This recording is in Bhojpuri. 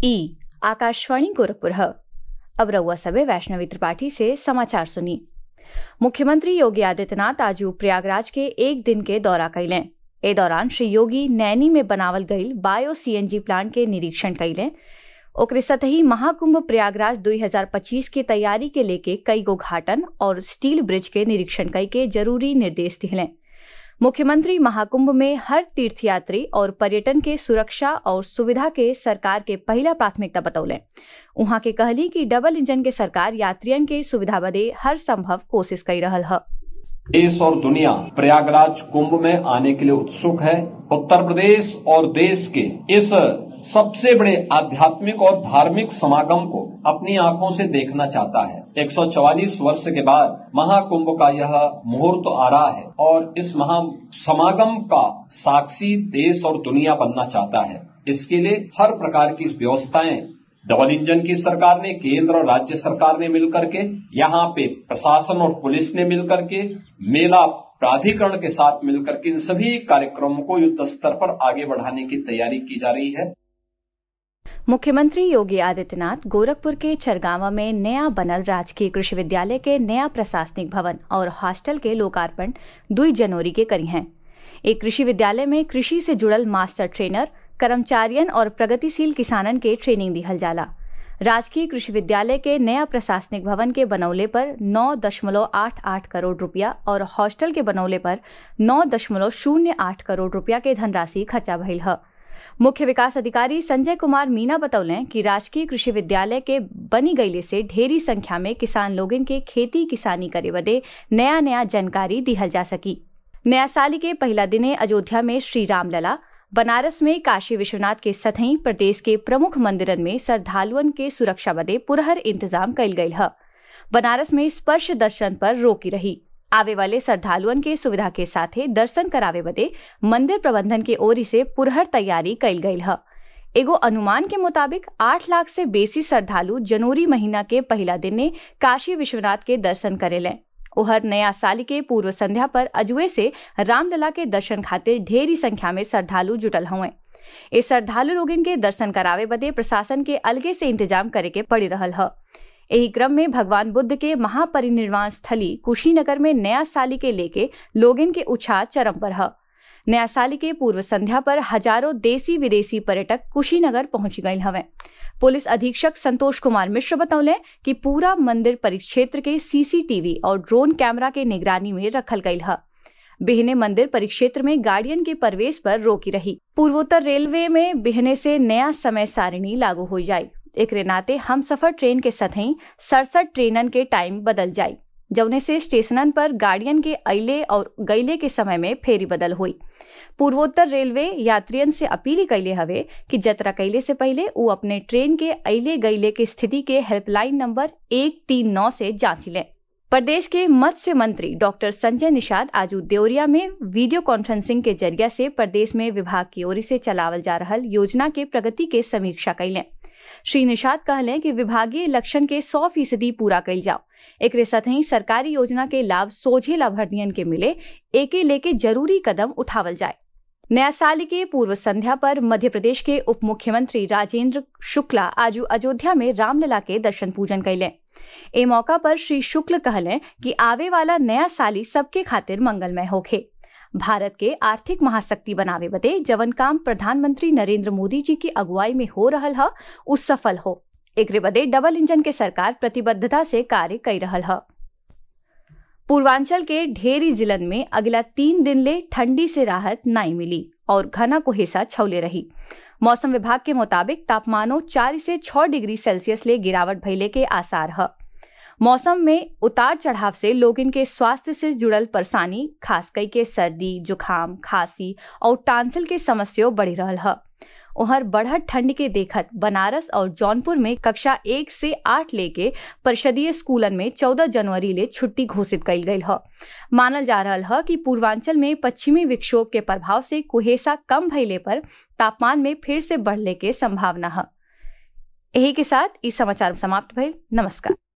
ई आकाशवाणी गोरखपुर है अब रउआ सबे वैष्णवी त्रिपाठी से समाचार सुनी मुख्यमंत्री योगी आदित्यनाथ आज प्रयागराज के एक दिन के दौरा कैलें ए दौरान श्री योगी नैनी में बनावल गईल बायो सीएनजी प्लांट के निरीक्षण कैलें ओकरे सतही महाकुंभ प्रयागराज 2025 की तैयारी के लेके कई गो घाटन और स्टील ब्रिज के निरीक्षण कई के जरूरी निर्देश दिले मुख्यमंत्री महाकुंभ में हर तीर्थयात्री और पर्यटन के सुरक्षा और सुविधा के सरकार के पहला प्राथमिकता बतौले उहाँ के कहली कि डबल इंजन के सरकार यात्रियन के सुविधा बदे हर संभव कोशिश कर रहल है देश और दुनिया प्रयागराज कुंभ में आने के लिए उत्सुक है उत्तर प्रदेश और देश के इस सबसे बड़े आध्यात्मिक और धार्मिक समागम को अपनी आंखों से देखना चाहता है 144 वर्ष के बाद महाकुंभ का यह मुहूर्त आ रहा है और इस महा समागम का साक्षी देश और दुनिया बनना चाहता है इसके लिए हर प्रकार की व्यवस्थाएं डबल इंजन की सरकार ने केंद्र और राज्य सरकार ने मिलकर के यहाँ पे प्रशासन और पुलिस ने मिलकर के मेला प्राधिकरण के साथ मिलकर के इन सभी कार्यक्रमों को युद्ध स्तर पर आगे बढ़ाने की तैयारी की जा रही है मुख्यमंत्री योगी आदित्यनाथ गोरखपुर के चरगावा में नया बनल राजकीय कृषि विद्यालय के नया प्रशासनिक भवन और हॉस्टल के लोकार्पण दुई जनवरी के करी हैं एक कृषि विद्यालय में कृषि से जुड़ल मास्टर ट्रेनर कर्मचारियन और प्रगतिशील किसानन के ट्रेनिंग दिहल जाला राजकीय कृषि विद्यालय के नया प्रशासनिक भवन के बनौले पर नौ दशमलव आठ आठ करोड़ रुपया और हॉस्टल के बनौले पर नौ दशमलव शून्य आठ करोड़ रुपया के धनराशि खर्चा भइल है मुख्य विकास अधिकारी संजय कुमार मीना बतौलें कि राजकीय कृषि विद्यालय के बनी गईले से ढेरी संख्या में किसान लोगन के खेती किसानी करे बदे नया नया जानकारी दिहल जा सकी नया साली के पहला दिने अयोध्या में श्री रामलला बनारस में काशी विश्वनाथ के सतही प्रदेश के प्रमुख मंदिरन में श्रद्धालुअन के सुरक्षा बदे पुरहर इंतजाम कल गयल है बनारस में स्पर्श दर्शन पर रोकी रही आवे वाले श्रद्धालुअन के सुविधा के साथे दर्शन करावे बदे मंदिर प्रबंधन के ओर से पुरहर तैयारी कल गई है एगो अनुमान के मुताबिक आठ लाख से बेसी श्रद्धालु जनवरी महीना के पहला दिन ने काशी विश्वनाथ के दर्शन करेले उहर नया साल के पूर्व संध्या पर अजुए से रामलला के दर्शन खातिर ढेरी संख्या में श्रद्धालु जुटल हुए इस श्रद्धालु लोगन के दर्शन करावे बदे प्रशासन के अलगे से इंतजाम करे के पड़ी रहल है एही क्रम में भगवान बुद्ध के महापरिनिर्वाण स्थली कुशीनगर में नया साली के लेके लोगन के उत्साह चरम पर है नया साली के पूर्व संध्या पर हजारों देसी विदेशी पर्यटक कुशीनगर पहुंच गए हवे पुलिस अधीक्षक संतोष कुमार मिश्र बतौले कि पूरा मंदिर परिक्षेत्र के सीसीटीवी और ड्रोन कैमरा के निगरानी में रखल गई है बिहने मंदिर परिक्षेत्र में गाड़ियन के प्रवेश पर रोकी रही पूर्वोत्तर रेलवे में बिहने से नया समय सारिणी लागू हो जाये एक नाते हम सफर ट्रेन के सतही सड़सठ ट्रेनन के टाइम बदल जाये जौने से स्टेशनन पर गाड़ियन के अले और गैले के समय में फेरी बदल हुई पूर्वोत्तर रेलवे यात्रियन से अपील कैले हवे कि जतरा कैले से पहले वो अपने ट्रेन के अले गैले के स्थिति के हेल्पलाइन नंबर एक तीन नौ से जांच लें प्रदेश के मत्स्य मंत्री डॉक्टर संजय निषाद आज देवरिया में वीडियो कॉन्फ्रेंसिंग के जरिया से प्रदेश में विभाग की ओर से चलावल जा रहा योजना के प्रगति के समीक्षा कैलें श्री निषाद कहलें कि विभागीय लक्षण के 100 फीसदी पूरा कल जाओ एक सतही सरकारी योजना के लाभ सोझे लाभार्थियन के मिले एके लेके जरूरी कदम उठावल जाए नया साल के पूर्व संध्या पर मध्य प्रदेश के उप मुख्यमंत्री राजेंद्र शुक्ला आज अयोध्या में रामलला के दर्शन पूजन कैलें ए मौका पर श्री शुक्ल कहलें कि आवे वाला नया साली सबके खातिर मंगलमय होखे भारत के आर्थिक महाशक्ति बनावे बदे जवन काम प्रधानमंत्री नरेंद्र मोदी जी की अगुवाई में हो रहा है उस सफल हो एक बदे डबल इंजन के सरकार प्रतिबद्धता से कार्य कर रहा है पूर्वांचल के ढेरी जिलन में अगला तीन दिन ले ठंडी से राहत नहीं मिली और घना कुहेसा छौले रही मौसम विभाग के मुताबिक तापमानों चार से छह डिग्री सेल्सियस ले गिरावट भइले के आसार है मौसम में उतार चढ़ाव से लोगन के स्वास्थ्य से जुड़ल परेशानी खास कई के सर्दी जुखाम खांसी और टांसिल के समस्या बढ़ी रहल है उहर बढ़त ठंड के देखत बनारस और जौनपुर में कक्षा एक से आठ लेके परिषदीय स्कूलन में चौदह जनवरी ले छुट्टी घोषित कल गई है मानल जा रहा है कि पूर्वांचल में पश्चिमी विक्षोभ के प्रभाव से कुहेसा कम भइले पर तापमान में फिर से बढ़ने के संभावना है यही के साथ इस समाचार समाप्त भइल नमस्कार